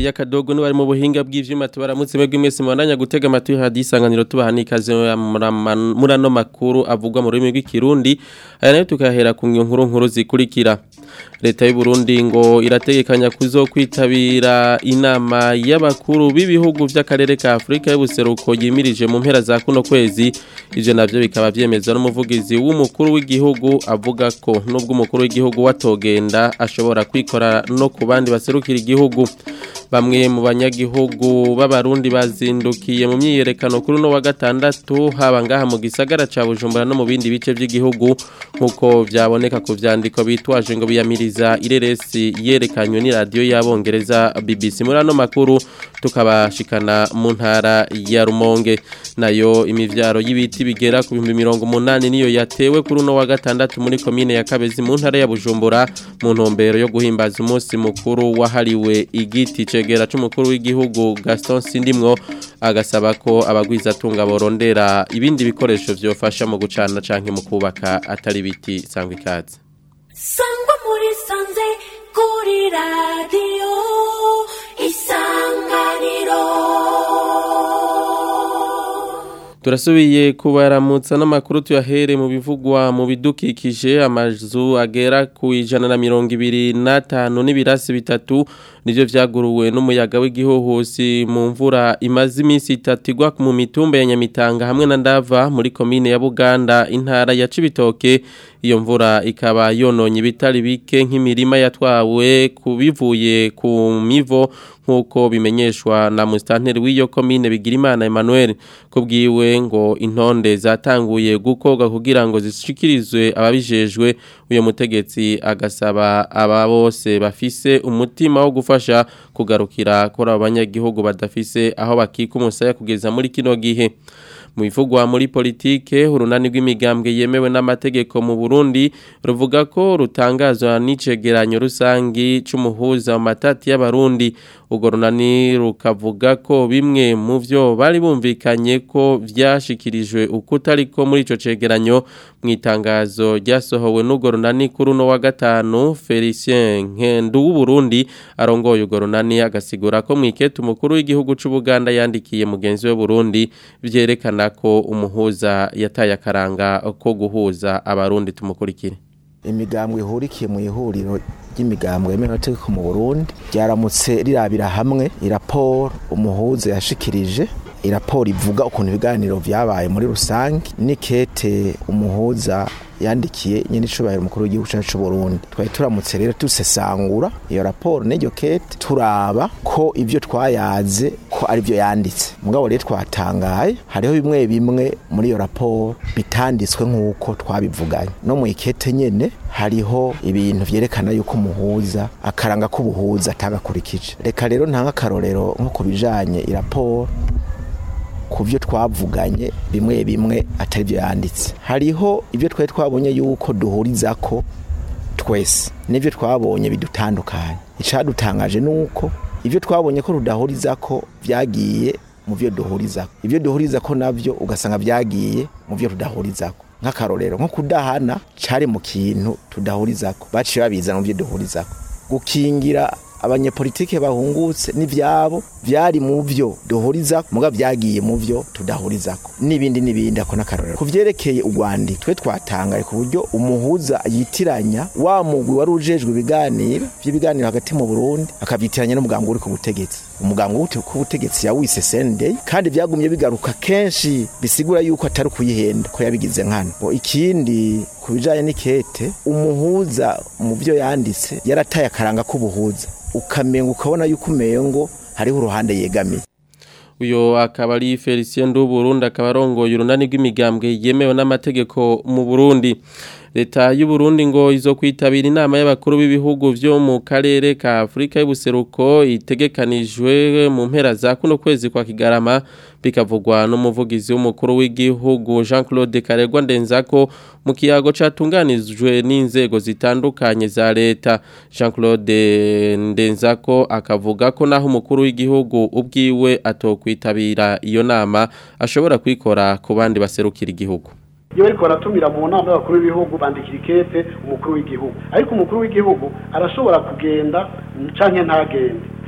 Elia Kadogo ni bari mu buhinga bw'ivyuma tubaramutse mwebwe mwese mwananya gutega amatwi hadisanganiro tubahani ikaze murano makuru avugwa mu rurimi rw'ikirundi aya nayo tukahera ku nkuru nkuru zikurikira leta y'u Burundi ngo irategekanya kuzokwitabira inama y'abakuru b'ibihugu by'akarere ka Afrika y'ubuseruko yimirije mu mpera za kuno kwezi ivyo navyo bikaba vyemezwa n'umuvugizi w'umukuru w'igihugu avuga ko nubwo umukuru w'igihugu watogenda ashobora kwikora no ku bandi baserukira igihugu bamwe mu banyagihugu b'abarundi bazindukiye mu myiyerekano kuri no wa gatandatu haba ngaha mu gisagara ca Bujumbura no mu bindi bice by'igihugu nkuko vyaboneka ku vyandiko bitwaje ngo biyamiriza ireresi yerekanywe ni radio y'abongereza BBC muri ano makuru tukabashikana mu ntara ya Rumonge nayo imivyaro y'ibiti bigera ku 180 niyo yatewe kuri no wa gatandatu muri commune ya Kabezi mu ntara ya Bujumbura mu ntumbero yo guhimbaza umunsi mukuru wahariwe igiti cegera c'umukuru w'igihugu Gaston Sindimwo agasaba ko abagwiza tunga borondera ibindi bikoresho vyofasha mu gucana canke mu kubaka atari biti sangwa ikaze sangwa muri sanze kuri radio isanganiro Turasubiye kubaramutsa n'amakuru tuyahere mu bivugwa mu bidukikije amazu agera ku ijana na mirongo ibiri n'atanu n'ibirasi bitatu nivyo vyaguruwe n'umuyaga w'igihuhusi mu mvura imaze iminsi itatu igwa mu mitumba ya Nyamitanga hamwe na Ndava muri komine ya Buganda intara ya Cibitoke iyo mvura ikaba yononye ibitari bike nk'imirima yatwawe kubivuye ku mivo nkuko bimenyeshwa na mustanteri w'iyo komine Bigirimana Emmanuel kubwiwe ngo intonde zatanguye gukoga kugira ngo zishikirizwe ababijejwe uyo mutegetsi agasaba aba bose bafise umutima wo gufasha kugarukira kuri abanyagihugu badafise aho bakika umusaya kugeza muri kino gihe mu bivugwa muri politike urunani rw'imigambwe yemewe n'amategeko mu Burundi ruvuga ko rutangazwa n'icegeranyo rusangi c'umuhuza mu matati y'abarundi urwo runani rukavuga ko bimwe mu vyo bari bumvikanye ko vyashikirijwe ukutari ko muri ico cegeranyo mu itangazo ryasohowe n'urwo runani kuri uno wa gatanu Felicien Nkendu w'Uburundi arongoye urwo runani agasigura ko mwikete umukuru w'igihugu c'Ubuganda yandikiye mugenzi we Burundi vyerekana ko umuhuza yataye akaranga ko guhuza abarundi tumukurikire imigambwe ihurikiye mu ihuriro ry'imigambwe yemewe n'amategeko mu Burundi ryaramutse rirabira hamwe iraporo umuhuza yashikirije iraporo ivuga ukuntu ibiganiro vyabaye muri rusange nikete umuhuza yandikiye nyene icubahiro umukuru w'igihugu cacu c'Uburundi twari turamutse rero dusesangura iyo raporo n'iryo kete turaba ko ivyo twayaze ko ari vyo yanditse mugabo rero twatangaye hariho bimwe bimwe muri iyo raporo bitanditswe nk'uko twabivuganye no mu ikete nyene hariho ibintu vyerekana yuko umuhuza akaranga k'ubuhuza atagakurikije reka rero ntanga akarorero nko ku bijanye iraporo ku byo twavuganye bimwe bimwe atari byo yanditse hariho ibyo twari twabonye yuko duhuriza ko twese n'ibyo twabonye bidutandukanye icyadutangaje ni uko ibyo twabonye ko rudahuriza ko byagiye mu byo duhuriza ko ibyo duhuriza ko nabyo ugasanga byagiye mu byo tudahuriza ko nk'akarorero nko kudahana cyari mu kintu tudahuriza ko baciye babizana mu byo duhuriza ko gukingira abanyepolitike bahungutse n'ivyabo vyari mu vyo duhuriza muga vyagiye mu vyo tudahurizako n'ibindi n'ibindi ako n'akarorero ku vyerekeye urwandi twe twatangaye ku buryo umuhuza yitiranya wa mugwi wari ujejwe ibiganiro vy'ibiganiro hagati mu Burundi akavyitiranya n'umuganga uri ku butegetsi umuganga uri ku butegetsi yawise Sunday kandi vyagumye bigaruka kenshi bisigura yuko atari kuyihenda ko yabigize nkana ikindi ku bijanye n'ikete umuhuza mu vyo yanditse yarataye akaranga k'ubuhuza ukamenga ukabona yuko umengo hariho uruhande yegamiye uyo akaba ari Felicien Nduburundi akaba arongoye urunani rw'imigambwe yemewe n'amategeko mu Burundi leta y'u Burundi ngo izo kwitabira inama y'abakuru b'ibihugu vyo mu karere ka Afrika y'ubuseruko itegekanijwe mu mpera za kuno kwezi kwa Kigarama bikavugwa n'umuvugizi w'umukuru w'igihugu Jean-Claude Karegwa Ndenzako mu kiyago catunganijwe n'inzego zitandukanye za leta Jean-Claude Ndenzako akavuga ko naho umukuru w'igihugu ubwiwe atokwitabira iyo nama ashobora kwikora ku bandi baserukira igihugu iyo bariko baratumira mu nama y'abakuru b'ibihugu bandikira ikete umukuru w'igihugu ariko umukuru w'igihugu arashobora kugenda canke ntagende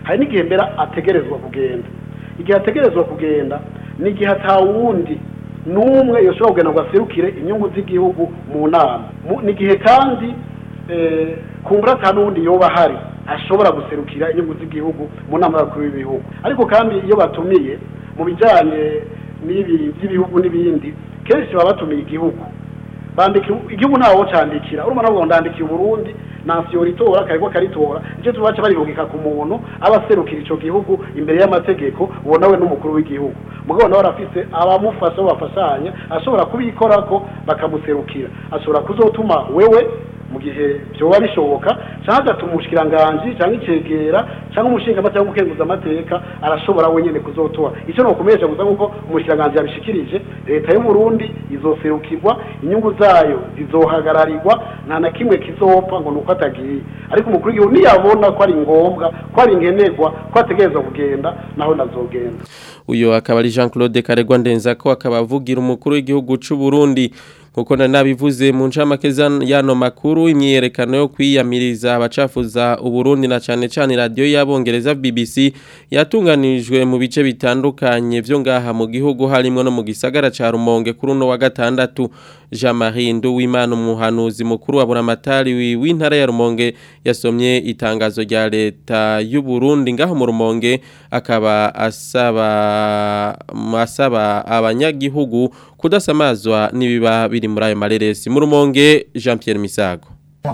hari n'igihe mbere ategerezwa kugenda igihe ategerezwa kugenda ni igihe atawundi n'umwe yoshobora kugenda ngo aserukire inyungu z'igihugu mu nama Mu- ni igihe kandi eh, kumbura ata n'uwundi yoba ahari ashobora guserukira inyungu z'igihugu mu nama y'abakuru b'ibihugu ariko kandi iyo batumiye mu bijyanye n'ibi by'ibihugu n'ibindi kenshi baba batumiye igihugu bandika igihugu ntawo candikira urumva nabwo ndandikiye uburundi nasiyo ritora akariko karitora icyo tubaca barihugika ku muntu aba aserukira ico gihugu imbere y'amategeko uwo nawe n'umukuru w'igihugu mugabo nawe arafise abamufasha bo bafashanya ashobora kubikorako bakamuserukira ashobora kuzotuma wewe mu gihe byoba bishoboka cyangwa agatuma umushikiranganji cyangwa icegera cyangwa umushingamateka cyangwa umukenguza amateka arashobora wenyine kuzotora icyo nokumenyesha gusa kuko umushikiranganji yabishikirije leta y'u Burundi izoserukirwa inyungu zayo zizohagararirwa nta na kimwe kizopfa ngo nuko atagiye ariko umukuru w'igihugu niyabona ko ari ngombwa ko ari nkenerwa ko ategerezwa kugenda naho nazogenda uyu akaba ari Jean Claude Karegwa ndenza ko akaba avugira umukuru w'igihugu c'u Burundi kuko nabivuze mu ncamake yano makuru imyiyerekano yo kwiyamiriza abacafuza uburundi na cane cane radio y'abongereza BBC yatunganijwe mu bice bitandukanye vyo ngaha mu gihugu harimo no mu gisagara ca Rumonge kuri uno wa gatandatu Jean Marie Nduwimana umuhanuzi mukuru wa Buramatari w'intara ya Rumonge yasomye itangazo rya leta y'u Burundi ngaho mu Rumonge akaba asaba asaba abanyagihugu kudasamazwa nibiba biri muri ayo mareresi mu Rumonge Jean Pierre Misago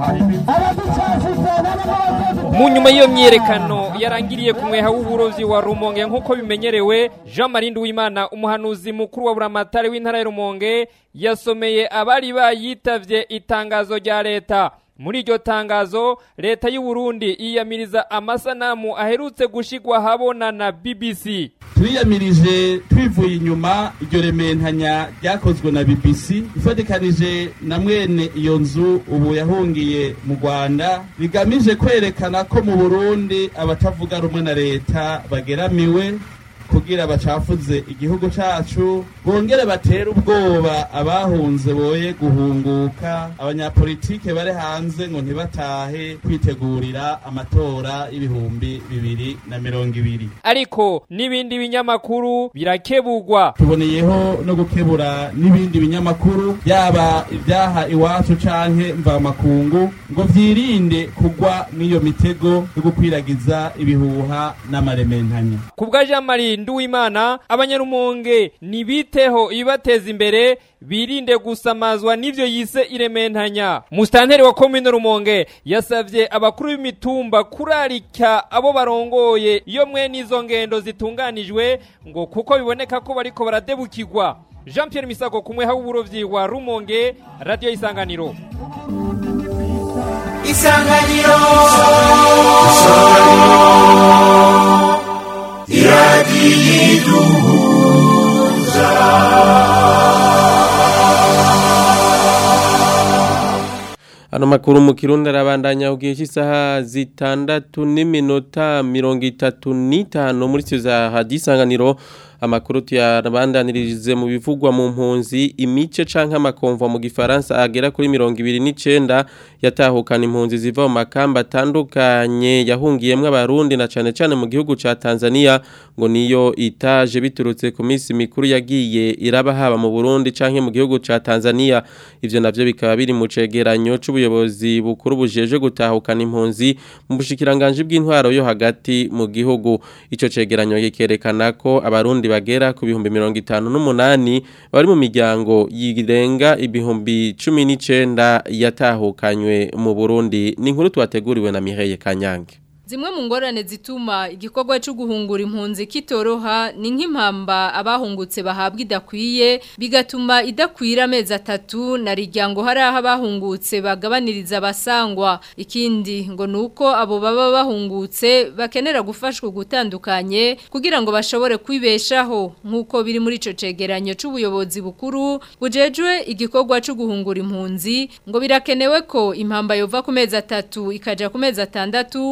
mu nyuma y'iyo myiyerekano yarangiriye ku mweha w'uburovyi wa rumonge nk'uko bimenyerewe jean marie nduwimana umuhanuzi mukuru wa buramatari w'intara ya rumonge yasomeye abari bayitavye itangazo rya leta muri iryo tangazo leta y'u Burundi yiyamiriza amasanamu aherutse gushigwa habona na BBC twiyamirije twivuye inyuma iryo rementanya ryakozwe na BBC ifatikanije na mwene iyo nzu ubu yahungiye mu Rwanda rigamije kwerekana ko mu Burundi abatavuga rumwe na leta bageramiwe kugira bacafuze igihugu cacu bongere batera ubwoba abahunze boye guhunguka abanyapolitike bari hanze ngo ntibatahe kwitegurira amatora y'ibihumbi bibiri na mirongo ibiri ariko n'ibindi binyamakuru birakebugwa tuboneyeho no gukebura n'ibindi binyamakuru yaba ibyaha iwacu canke mvamakungu ngo vyirinde kugwa mw'iyo mitego yo gukwiragiza ibihuha n'amarementanya kubwa Jean Marie Nduwimana abanyarumonge nibiteho ibibateza imbere birinde gusamazwa n'ivyo yise irementanya mustanteri wa komine rumonge yasavye abakuru b'imitumba kurarika abo barongoye iyo mwe n'izo ngendo zitunganijwe ngo kuko biboneka ko bariko baradebukirwa Jean Pierre Misago kumwe ha uburovyi wa Rumonge radio isanganiro Isanganiro Ano makuru mu kirundi arabandanya ugiye cy'isaha zitandatu n'iminota mirongo itatu n'itanu muri za hadisanganiro amakuru tuyabandanirize mu bivugwa mu mpunzi imice canke amakomva mu gifaransa agera kuri mirongo ibiri n'icenda yatahukana impunzi ziva mu makamba atandukanye yahungiyemwo abarundi na cane cane mu gihugu ca Tanzania ngo niyo itaje biturutse ku minsi mikuru yagiye iraba haba mu Burundi canke mu gihugu ca Tanzania ivyo navyo bikaba biri mu cegeranyo c'ubuyobozi bukuru bujeje gutahukana impunzi mu bushikiranganje bw'intwaro yo hagati mu gihugu ico cegeranyo gikerekana ko abarundi bagera ku bihumbi mirongo itanu n'umunani bari mu miryango yirenga ibihumbi cumi n'icenda yatahukanywe mu Burundi ni inkuru twateguriwe na Mireille Kanyange Zimwe mu ngorane zituma igikorwa cyo guhungura impunzi kitoroha ni nk'impamba abahungutse bahabwa idakwiye bigatuma idakwira amezi atatu na rijyango hari aho abahungutse bagabaniriza abasangwa ikindi ngo nuko abo baba bahungutse bakenera gufashwa gutandukanye kugira ngo bashobore kwibeshaho nk'uko biri muri ico cegeranyo c'ubuyobozi bukuru bujejwe igikorwa cyo guhungura impunzi ngo birakenewe ko impamba yova ku mezi atatu ikaja ku mezi atandatu amafaranga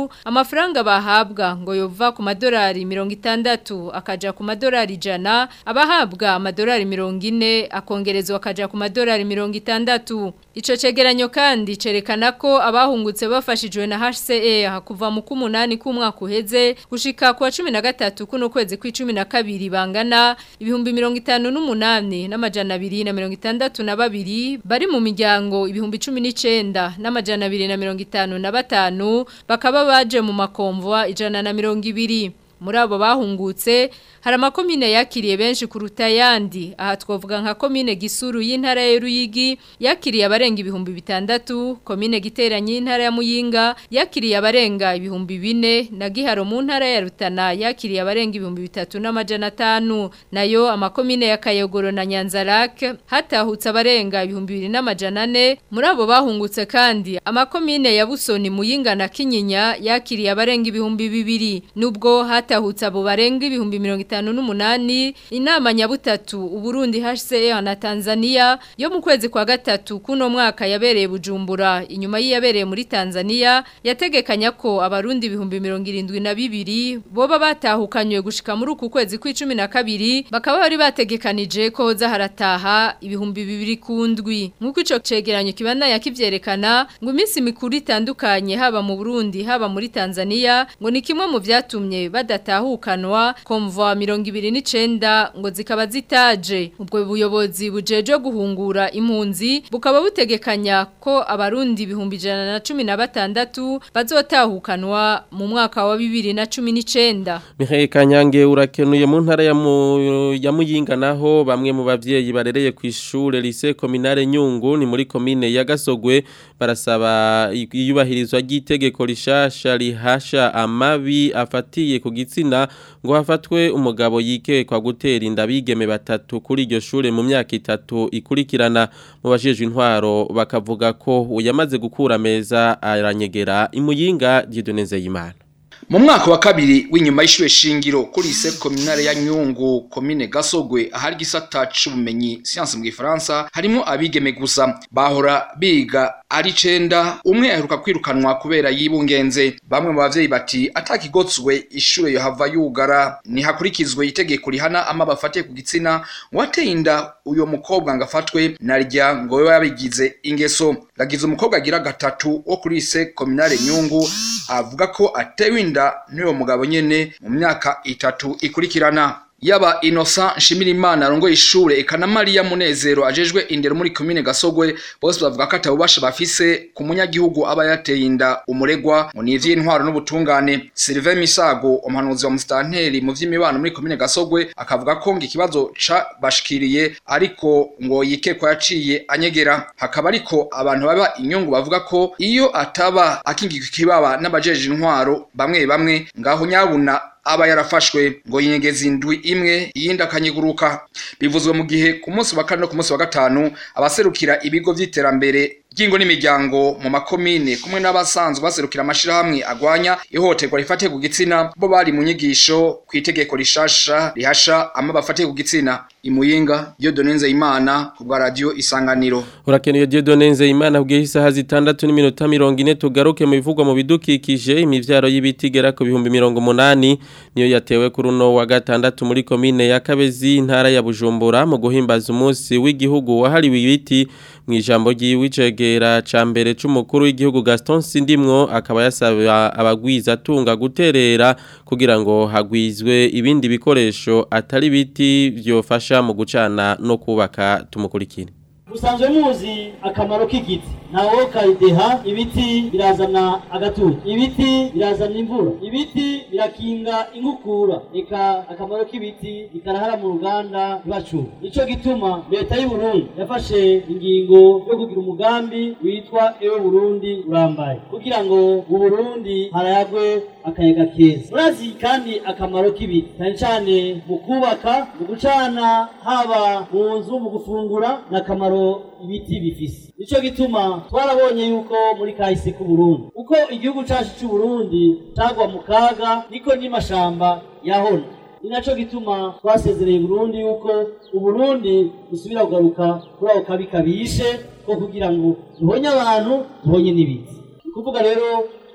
amafaranga bahabwa ngo yova ku madolari mirongo itandatu akaja ku madolari ijana abahabwa amadolari mirongo ine akongerezwa akaja ku madolari mirongo itandatu ico cegeranyo kandi cerekana ko abahungutse bafashijwe na HCR kuva mu kumunani k'umwaka uheze gushika kwa 13 kuno kwezi kw'icumi na kabiri bangana ibihumbi mirongo itanu n'umunani n'amajana abiri na mirongo itandatu na babiri bari mu miryango ibihumbi cumi n'icenda n'amajana abiri na mirongo itanu na batanu bakaba baje mu makomvwa ijana na mirongo ibiri muri abo bahungutse hari amakomine yakiriye benshi kuruta ayandi aha twavuga nka komine gisuru y'intara ya Ruyigi yakiriye abarenga ibihumbi bitandatu komine giteranye y'intara ya Muyinga yakiriye abarenga ibihumbi bine na Giharo mu ntara ya Rutana yakiriye abarenga ibihumbi bitatu n'amajana atanu nayo amakomine ya Kayogoro na Nyanzarake hatahutse abarenga ibihumbi bibiri n'amajana ane muri abo bahungutse kandi amakomine ya Busoni Muyinga na Kinyinya yakiriye abarenga ibihumbi bibiri nubwo hatahutse abo barenga ibihumbi mirongo itanu n'umunani inama nyabutatu uburundi HCR na Tanzania yo mu kwezi kwa gatatu kuno mwaka yabereye Bujumbura inyuma yiyabereye muri Tanzania yategekanya ko abarundi ibihumbi mirongo irindwi na bibiri boba batahukanywe gushika muri uku kwezi kw'icumi na kabiri bakaba bari bategekanije ko hoza harataha ibihumbi bibiri kundwi nk'uko ico cegeranyo kibandanya kivyerekana ngo iminsi mikuru itandukanye haba mu Burundi haba muri Tanzania ngo ni kimwe mu vyatumye badatahukanwa komvwa mirongo ibiri n'icenda ngo zikaba zitaje ubwo buyobozi bujeje guhungura impunzi bukaba butegekanya ko abarundi ibihumbi ijana na cumi na batandatu bazotahukanwa mu mwaka wa bibiri na cumi n'icenda Mihaye Kanyange urakenuye mu ntara ya mu- ya Muyinga naho bamwe mu bavyeyi barereye ku ishure lycée communale Nyungu ni muri commune ya Gasogwe barasaba iyubahirizwa ry'itegeko rishasha rihasha amabi afatiye ku gitsina ngo hafatwe umugabo yikekwa gutera inda bigeme batatu kuri iryo shure mu myaka itatu ikurikirana mu bajejwe intwaro bakavuga ko uyamaze gukura meza aranyegera imuyinga Dieudonne Imana mu mwaka wa kabiri w'inyuma y'ishure shingiro kuri ise kominare ya Nyungu komine Gasogwe ahari gisata c'ubumenyi science mu gifaransa harimo abigeme gusa bahora biga ari cenda umwe aheruka kwirukanwa kubera yibungenze bamwe mu bavyeyi bati atakigotswe ishure yohava yugara nihakurikizwe itegeko rihana ama bafatiye ku gitsina wateye inda uyo mukobwa ngo afatwe narya ngo we yabigize ingeso gagize umukobwa agira gatatu wo kuri ise kominare Nyungu avuga ko atewe inda n'uwo mugabo nyene mu myaka itatu ikurikirana yaba Innocent Nshimirimana arongoye ishure eka na Maria Munezero ajejwe indero muri commune Gasogwe bose bavuga ko atabubasha bafise ku munyagihugu aba yateye inda umuregwa ngo ni ivy'intwaro n'ubutungane Sylvain Misago umuhanuzi wa mustanteri mu vy'imibano muri commune Gasogwe akavuga ko ngo ikibazo ca bashikiriye ariko ngo yikekwa yaciye anyegera hakaba ariko abantu baba inyungu bavuga ko iyo ataba akingika ikibaba n'abajeje intwaro bamwe bamwe ngaho nyabuna aba yarafashwe ngo yinyegeza indwi imwe iyindi akanyiguruka bivuzwe mu gihe ku munsi wa kane no ku munsi wa gatanu abaserukira ibigo vy'iterambere ry'ingo n'imiryango mu makomine kumwe n'abasanzwe baserukira amashirahamwe agwanya ihohoterwa rifatiye ku gitsina bo bari mu nyigisho ku itegeko rishasha rihasha ama bafatiye ku gitsina imuyinga Dieudonne Imana ku bwa radio isanganiro Urakenuye Dieudonne Imana bwiye isaha zitandatu n'iminota 40 tugaruke mu bivugwa mu bidukikije imivyaro y'ibiti gera ku bihumbi 180 niyo yatewe kuri uno wa gatandatu muri komine ya Kabezi intara ya Bujumbura mu guhimbaza umunsi w'igihugu wahariwe ibiti mu ijambo ry'icegera ca mbere c'umukuru w'igihugu Gaston Sindimwo akaba yasaba abagwiza tunga guterera kugira ngo hagwizwe ibindi bikoresho atari biti vyofasha mu gucana no kubaka tumukurikire musanzwe muzi akamaro k'igiti ntawo kayideha ibiti birazana agatutu ibiti birazana imvura ibiti birakinga inkukura eka akamaro k'ibiti bikarahara mu ruganda ntibacure nico gituma leta y'u Burundi yafashe ingingo yo kugira umugambi witwa ewe Burundi urambaye kugira ngo mu Burundi harayagwe akayaga keza murazi kandi akamaro k'ibiti cyane cyane mu kubaka mu gucana haba mu nzu mu gufungura n'akamaro ibiti bifise nico gituma twarabonye yuko muri kahise ku Burundi uko igihugu cacu c'u Burundi cagwa mu kaga niko n'imashamba yahona ni naco gituma twasezereye Burundi yuko uburundi busubira kugaruka kuri ako kabi kabishe ko kugira ngo duhonye abantu duhonye n'ibiti ni kuvuga rero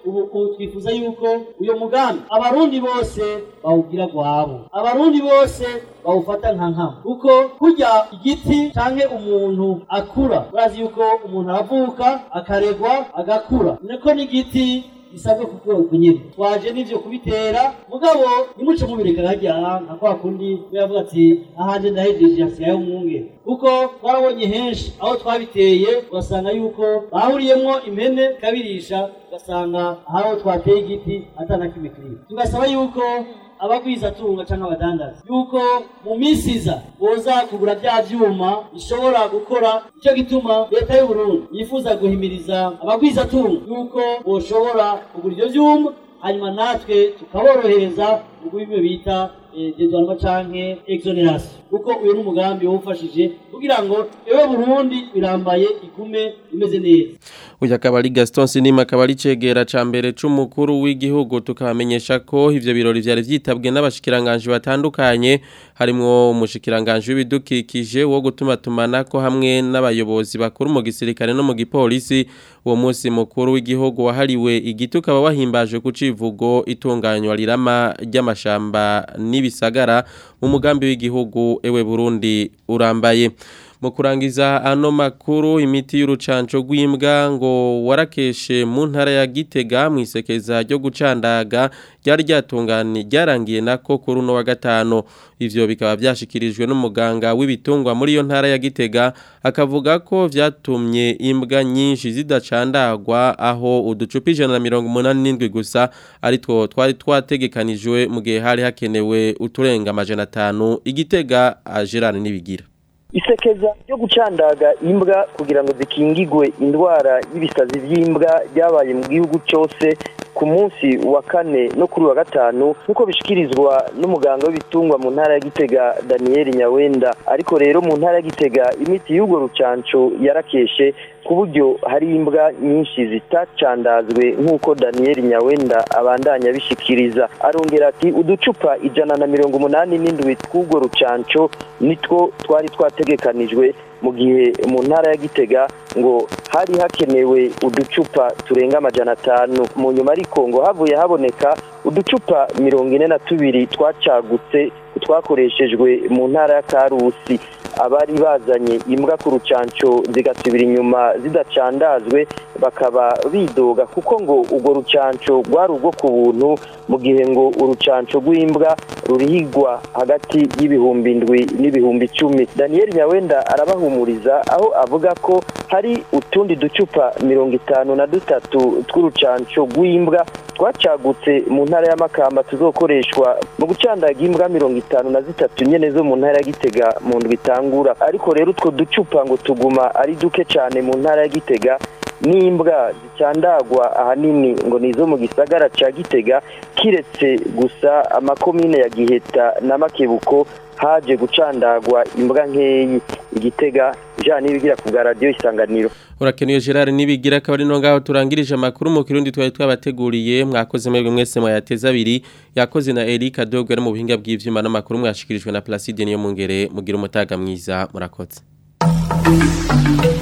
ubu ubu twifuza yuko uyo mugambi abarundi bose bawugira gwabo abarundi bose bawufata nka nkama kuko kurya igiti canke umuntu akura urazi yuko umuntu aravuka akaregwa agakura niko n'igiti bisabwe ku bwoko nyine twaje n'ivyo kubitera mugabo nimuce mubireka harya nka kwa kundi yavuga ati ahanje ndahejeje hasigayeho umwungere kuko twarabonye henshi aho twabiteye ugasanga yuko bahuriyemwo impene kabirisha ugasanga aho twateye igiti atana kimwe kiriho tugasaba yuko abagwizatunga canke abadandaza yuko mu minsi iza boza kugura vya vyuma bishobora gukora ico gituma leta y'u Burundi yifuza guhimiriza abagwizatunga yuko boshobora kugura ivyo vyuma hanyuma natwe tukaborohereza mu bimwe bita dedwanwa canke exoneration kuko uyu n'umugambi wawufashije kugira ngo ewe Burundi birambaye igume imeze neza Uya akaba ari Gaston Sinima akaba ari cegera ca mbere c'umukuru w'igihugu tukabamenyesha ko ivyo birori vyari vyitabwe n'abashikiranganje batandukanye harimwo umushikiranganje w'ibidukikije wo gutuma tumanako hamwe n'abayobozi bakuru mu gisirikare no mu gipolisi uwo munsi mukuru w'igihugu wahariwe igiti ukaba wahimbajwe ku civugo itunganywa rirama ry'amashamba n'ibisagara mu mugambi w'igihugu ewe Burundi urambaye mu kurangiza ano makuru imiti y'urucanco rw'imbwa ngo warakeshe mu ntara ya Gitega mu isekeza ryo gucandaga ryari ryatunganye ryarangiye nako kuri uno wa gatano ivyo bikaba byashikirijwe n'umuganga w'ibitungwa muri iyo ntara ya Gitega akavuga ko vyatumye imbwa nyinshi zidacandagwa aho uducupa ijana na mirongo umunani n'indwi gusa ari two twari twategekanijwe mu gihe hari hakenewe uturenga amajana atanu igitega Gerard nibigira isekeza ryo gucandaga imbwa kugira ngo zikingigwe indwara y'ibisazi by'imbwa ryabaye mu gihugu cyose ku munsi wa kane no kuri wa gatanu nk'uko bishikirizwa n'umuganga w'ibitungwa mu ntara ya gitega daniel nyawenda ariko rero mu ntara ya gitega imiti y'urwo rucanco yarakeshe ku buryo hari imbwa nyinshi zitacandazwe nk'uko daniel nyawenda abandanya abishikiriza arongera ati uducupa ijana na mirongo umunani n'indwi tw'urwo rucanco nitwo twari twategekanijwe mu gihe mu ntara ya gitega ngo hari hakenewe uducupa turenga amajana atanu mu nyuma ariko ngo havuye haboneka uducupa mirongo ine na tubiri twacagutse twakoreshejwe mu ntara ya karusi abari bazanye imbwa ku rucanco zigasubira inyuma zidacandazwe bakaba bidoga kuko ngo urwo rucanco rwari urwo ku buntu mu gihe ngo urucanco rw'imbwa rurihigwa hagati y'ibihumbi indwi n'ibihumbi icumi daniel nyawenda arabahumuriza aho avuga ko hari utundi ducupa mirongo itanu na dutatu tw'urucanco rw'imbwa twacagutse mu ntara y'amakamba tuzokoreshwa mu gucandaga imbwa mirongo itanu na zitatu nyene zo mu ntara ya gitega mu ndwi itangura ariko rero utwo ducupa ngo tuguma ari duke cyane mu ntara ya gitega n'imbwa zicandagwa ahanini ngo nizo mu gisagara ca gitega kiretse gusa amakomine ya giheta na makebuko haje gucandagwa imbwa nkeyi igitega jean nibigira ku bwa radiyo isanganiro urakenuye Gerard nibigira akaba ari no ngaho turangirije amakuru mu kirundi twari twabateguriye mwakoze mwebwe mwese mwayateza abiri yakoze na Eric Adogwe mu buhinga bw'ivyuma n'amakuru mwashikirijwe na Placide niyo mungere mugira umutaga mwiza murakoze